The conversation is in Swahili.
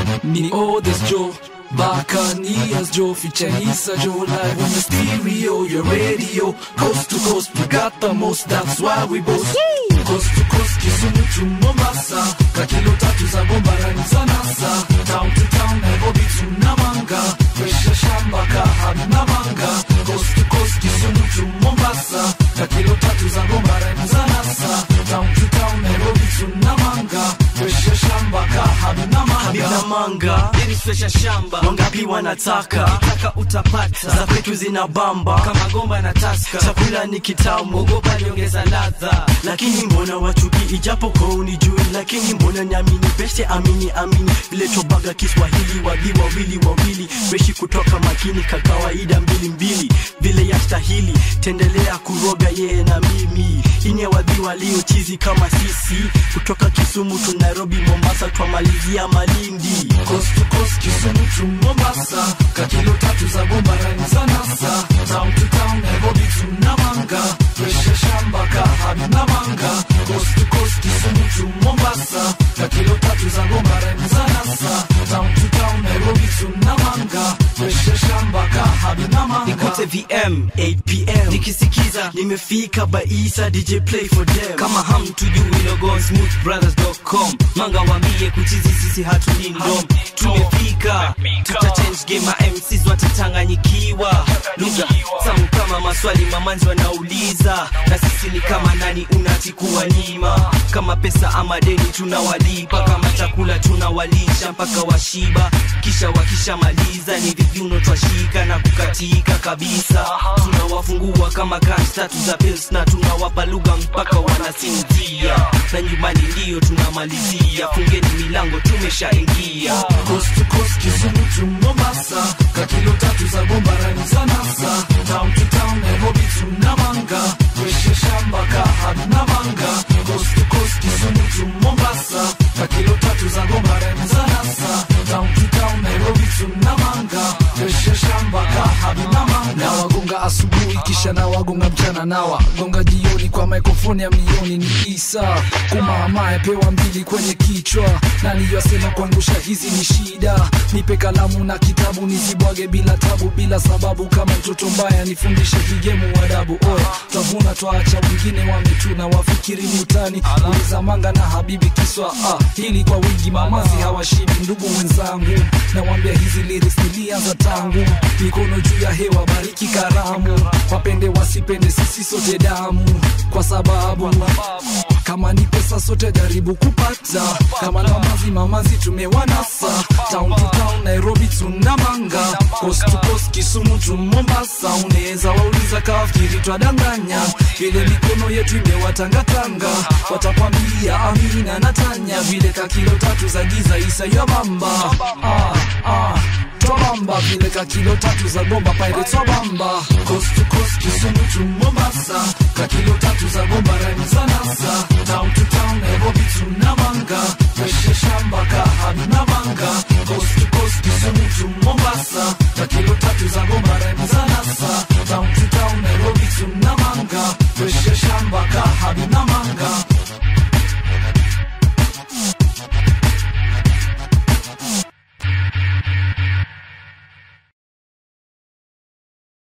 Ni Odes Joe Buccaneers Joe featuring Issa Joe live on the stereo, your radio, coast to coast. We got the most, that's why we boast. Coast to coast, Kisumu to Mombasa, kakilo tatu za bombarani za NASA. Town to town, Nairobi to Namanga, fresh shamba kahabi na manga. Coast to coast, Kisumu to Mombasa, kakilo tatu za bombarani za NASA. Town to town, Nairobi to Namanga, fresh shamba kahabi na Habib na manga. manga Deni swesha shamba wangapi wanataka Ukitaka utapata za kwetu zina bamba Kama gomba na taska chakula ni kitamu Ogopa niongeza ladha lakini mbona wachuki ijapo kwa unijui lakini mbona niamini beste amini amini vile tobaga kiswahili wadi wawili wawili beshi kutoka makini ka kawaida mbili mbili vile yastahili tendelea kuroga yeye na mimi ine wadhi waliochizi kama sisi kutoka kisumu tu nairobi mombasa twamalizia malindi Coast to coast, Kisumu to Mombasa, kakilo tatu za bombarani za NASA. Town to town, Nairobi to Namanga, fresh shamba kahabi na manga. Coast to coast, Kisumu to Mombasa, kakilo tatu za bombarani za NASA. Town to town, Nairobi to Namanga, fresh shamba kahabi na manga. Nikote VM 8pm Nikisikiza nimefika baisa dj play for them kama hamtujui logo smoothbrothers.com manga wambie kuchizi sisi hatulindom tumefika tuta change game ma MCs watachanganyikiwa lugha tamu kama maswali mamanzi wanauliza na sisi ni kama nani unachikuwa nima kama pesa ama deni tunawalipa kama chakula tunawalisha mpaka washiba kisha wakishamaliza ni vivyuno twashika na kukatika kabisa tunawafungua kama cash tatu za pills na tunawapa lugha mpaka wanasinzia na nyumbani ndiyo tunamalizia fungeni milango tumeshaingia Coast to coast, Kisumu to Mombasa, kakilo tatu za bombarani za NASA. Town to town, Nairobi to Namanga, fresh shamba kahabi na manga. Coast to coast, Kisumu to Mombasa, kakilo tatu za bombarani za NASA. Town to town, Nairobi to Namanga, fresh shamba kahabi na manga. Na wagonga asubuhi kisha na wagonga mchana na wagonga jioni kwa mikrofoni ya milioni ni Isa kumamae pewa mbili kwenye kichwa nani yasema kuangusha hizi ni shida nipe kalamu na kitabu nizibwage bila tabu bila sababu kama mtoto mbaya nifundishe kigemu adabu oya tavuna twaacha wengine wametuna wafikiri ni utani uliza manga na habibi kiswa ah, hili kwa wingi mamazi hawashibi ndugu wenzangu nawambia hizi liris nilianza tangu mikono juu ya hewa bariki karamu wapende wasipende sisi sote damu kwa sababu kama ni pesa sote jaribu kupata kama na mamazi mamazi tumewanasa town to town nairobi tunamanga coast to coast kisumu tu mombasa unaweza wauliza kafikiri twadanganya vile mikono yetu imewatangatanga watakwambia amina na tanya vile kakilo tatu za giza isa ya bamba ah, ah. Twabamba vile kakilo tatu za bomba pirates wabamba coast to coast kisumu tu mombasa kakilo tatu za bomba rani